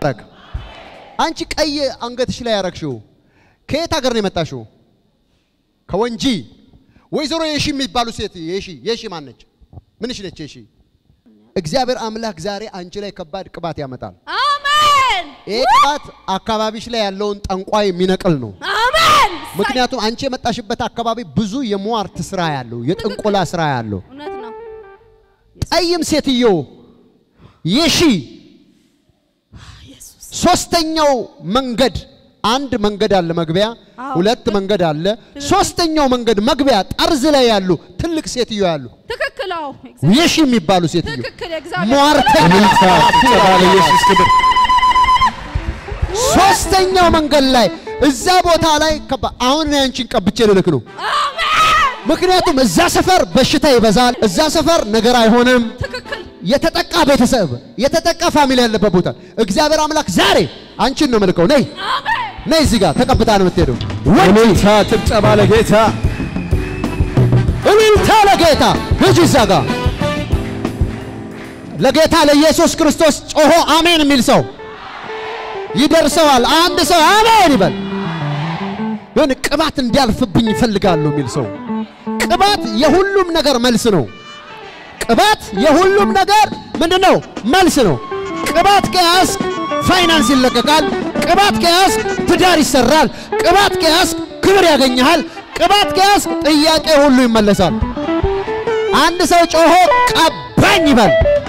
ይባረክ። አንቺ ቀይ አንገትሽ ላይ ያረግሽው ከየት ሀገር ነው የመጣሽው? ከወንጂ። ወይዘሮ የሺ የሚባሉ ሴት የሺ የሺ ማን ነች? ምንሽ ነች የሺ? እግዚአብሔር አምላክ ዛሬ አንቺ ላይ ከባድ ቅባት ያመጣል። አሜን ይሄ ቅባት አካባቢሽ ላይ ያለውን ጠንቋይ የሚነቅል ነው። አሜን። ምክንያቱም አንቺ የመጣሽበት አካባቢ ብዙ የሟርት ስራ ያለው የጥንቆላ ስራ ያለው እውነት ነው። ጠይም ሴትዮ የሺ ኢየሱስ ሶስተኛው መንገድ አንድ መንገድ አለ መግቢያ፣ አዎ። ሁለት መንገድ አለ። ሶስተኛው መንገድ መግቢያ ጠርዝ ላይ ያሉ ትልቅ ሴትዮ ያሉ ትክክል። አዎ የሺ የሚባሉ ሴትዮ ትክክል። የእግዚአብሔር ሟርተኛ እልልታ ጭብጨባ ለኢየሱስ ክብር። ሶስተኛው መንገድ ላይ እዛ ቦታ ላይ ከባ አሁን እኔ አንቺን ቀብቼ ልልክ ነው። ምክንያቱም እዛ ሰፈር በሽታ ይበዛል። እዛ ሰፈር ነገር አይሆንም። ትክክል። የተጠቃ ቤተሰብ የተጠቃ ፋሚሊ ያለበት ቦታ እግዚአብሔር አምላክ ዛሬ አንቺን ነው መልከው። ነይ አሜን ነይ፣ እዚህ ጋር ተቀብታ ነው የምትሄደው። እልልታ ጭብጨባ ለጌታ እልልታ ለጌታ ልጅ እዛ ጋር ለጌታ ለኢየሱስ ክርስቶስ ጮሆ አሜን የሚል ሰው ይደርሰዋል። አንድ ሰው አሜን ይበል። የሆነ ቅባት እንዲያልፍብኝ ይፈልጋሉ የሚል ሰው ቅባት የሁሉም ነገር መልስ ነው። ቅባት የሁሉም ነገር ምንድን ነው? መልስ ነው። ቅባት ከያዝክ ፋይናንስ ይለቀቃል። ቅባት ከያዝክ ትዳር ይሰራል። ቅባት ከያዝክ ክብር ያገኘሃል። ቅባት ከያዝክ ጥያቄ ሁሉ ይመለሳል። አንድ ሰው ጮሆ ቀባኝ ይበል።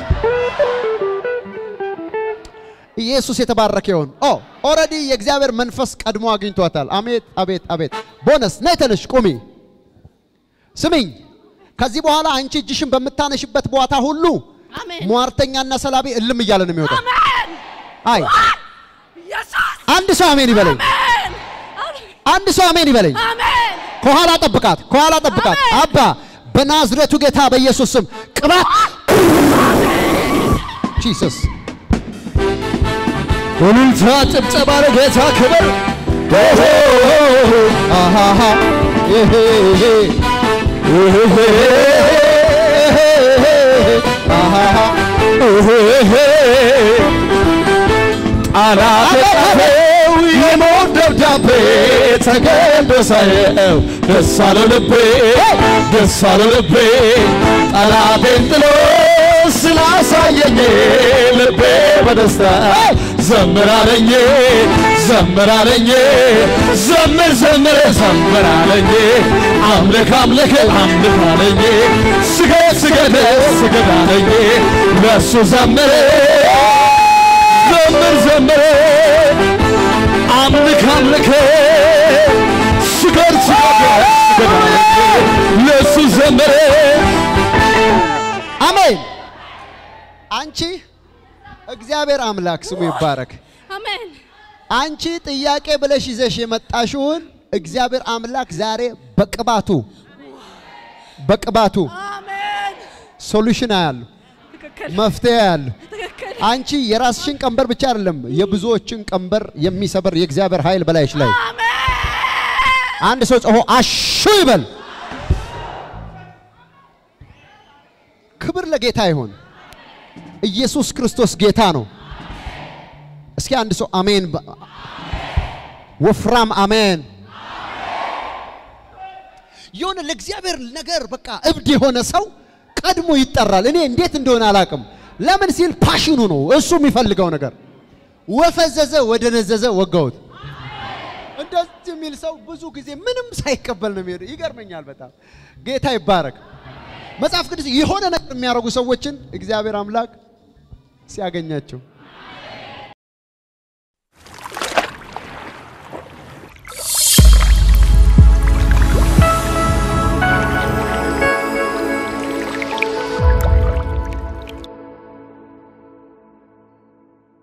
ኢየሱስ የተባረከ ይሁን። ኦ ኦልሬዲ የእግዚአብሔር መንፈስ ቀድሞ አግኝቷታል። አሜት አቤት አቤት። ቦነስ ነይ ተነሽ ቁሚ። ስሚኝ፣ ከዚህ በኋላ አንቺ እጅሽን በምታነሽበት ቦታ ሁሉ አሜን ሟርተኛና ሰላቢ እልም እያለ ነው የሚወጣው። አሜን። አይ ኢየሱስ አንድ ሰው አሜን ይበለኝ። አሜን አንድ ሰው አሜን ይበለኝ። አሜን ከኋላ ጠብቃት፣ ከኋላ ጠብቃት። አሜን። አባ በናዝሬቱ ጌታ በኢየሱስ ስም ቅባት ጂሰስ እልልታ ጭብጨባ ለጌታ ክብር አሃሃ ይሄ ይሄ አሃሃ ጣላት ጻፈው የሞት ደብዳቤ ተገዶ ሳየው ደስ አለው ልቤ ደስ አለው ልቤ ጠላቴን ጥሎ ስላሳየኝ ልቤ በደስታ ዘምራለኝ ዘምራለኝ ዘምር ዘምር ዘምራለኝ አምልክ አምልክ አምልክ አለኝ ስገድ ስገድ ስገድ አለኝ ለእሱ ዘምር ዘምር ዘምር አምልክ አምልክ ስገድ ስገድ ስገድ አለኝ ለእሱ ዘምር አሜን። አንቺ እግዚአብሔር አምላክ ስሙ ይባረክ። አሜን አንቺ ጥያቄ ብለሽ ይዘሽ የመጣሽውን እግዚአብሔር አምላክ ዛሬ በቅባቱ በቅባቱ አሜን ሶሉሽን አያሉ ትክክል መፍትሄ ያሉ ትክክል አንቺ የራስሽን ቀንበር ብቻ አይደለም የብዙዎችን ቀንበር የሚሰበር የእግዚአብሔር ኃይል በላይሽ ላይ አሜን አንድ ሰው ጮሆ አሹ ይበል። ክብር ለጌታ ይሁን። ኢየሱስ ክርስቶስ ጌታ ነው። እስኪ አንድ ሰው አሜን፣ በ- ወፍራም አሜን። የሆነ ለእግዚአብሔር ነገር በቃ እብድ የሆነ ሰው ቀድሞ ይጠራል። እኔ እንዴት እንደሆነ አላቅም። ለምን ሲል ፓሽኑ ነው እሱ የሚፈልገው ነገር። ወፈዘዘ ወደ ነዘዘ ወጋውት። እንደዚህ የሚል ሰው ብዙ ጊዜ ምንም ሳይቀበል ነው የሚሄደው። ይገርመኛል በጣም ጌታ ይባረክ። መጽሐፍ ቅዱስ የሆነ ነገር የሚያደርጉ ሰዎችን እግዚአብሔር አምላክ ሲያገኛቸው